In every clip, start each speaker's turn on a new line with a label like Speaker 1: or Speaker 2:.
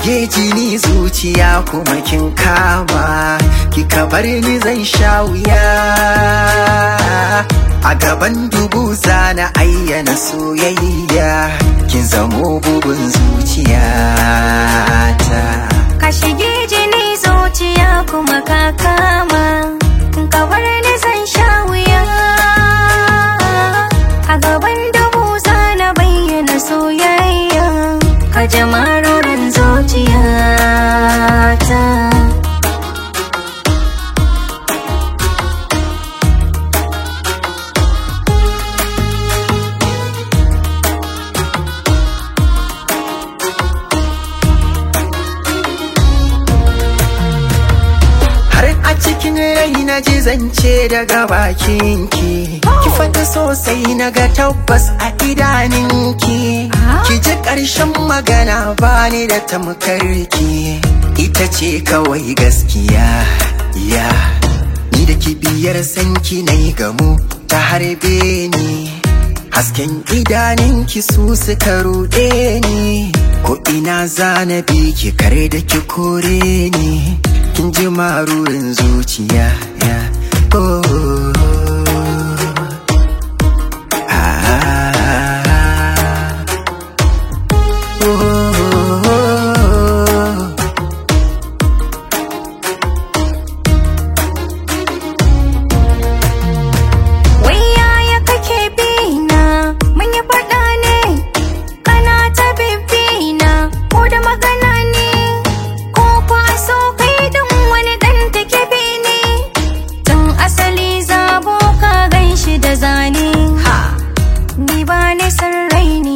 Speaker 1: shige jini zuciya kuma kin kama kika bar ni zan sha wuya a gaban dubu zana ayyana soyayya kin zamo bugun zuciyata
Speaker 2: Ka shige jini zuciya kuma ka kama Ka bar ni zan sha wuya A gaban dubu na bayyana soyayya Ka ji marorin zuciyata
Speaker 1: har a cikin rai na ji zance daga bakinki ki fata sosai na ga tabbas a idaninki ki ji ƙarshen magana bani da tamkarki ita ce kawai gaskiya ya ni da kibiyar sanki na yi gamu ta harbe ni hasken idaninki su suka ruɗe ni ko ina zana bi ki kare da ki kore ni kin ji marurin zuciya ya oh. Ah. Oh.
Speaker 2: Wai yaya kake bina mun yi faɗa ne kana ta bibina ko da magana ne ko kwa so kai don wani ɗan take bi ne tun asali zabo ka gan shi da zane ni ba ni san raini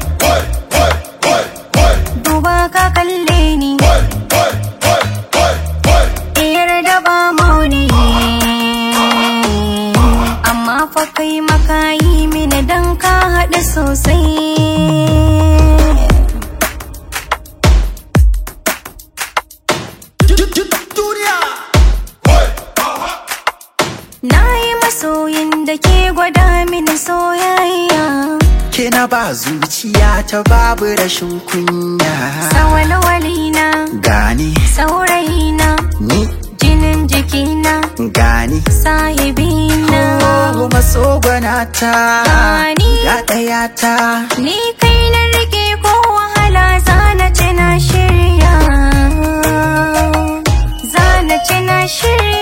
Speaker 2: duba ka kalle ni iyar da ba mauni amma fa kai maka yi mini dan ka haɗu sosai na yi masoyin da ke gwada mini soyayya
Speaker 1: ke na ba zuciya ta babu rashin kunya
Speaker 2: sawalwalina
Speaker 1: gani
Speaker 2: saurayina
Speaker 1: ni
Speaker 2: jinin jikina
Speaker 1: gani
Speaker 2: sahibina
Speaker 1: Oh, masogonata
Speaker 2: Gani.
Speaker 1: ya ɗaya ta
Speaker 2: Ni kai na rike ko wahala zana ci na shirya Zana ci na shirya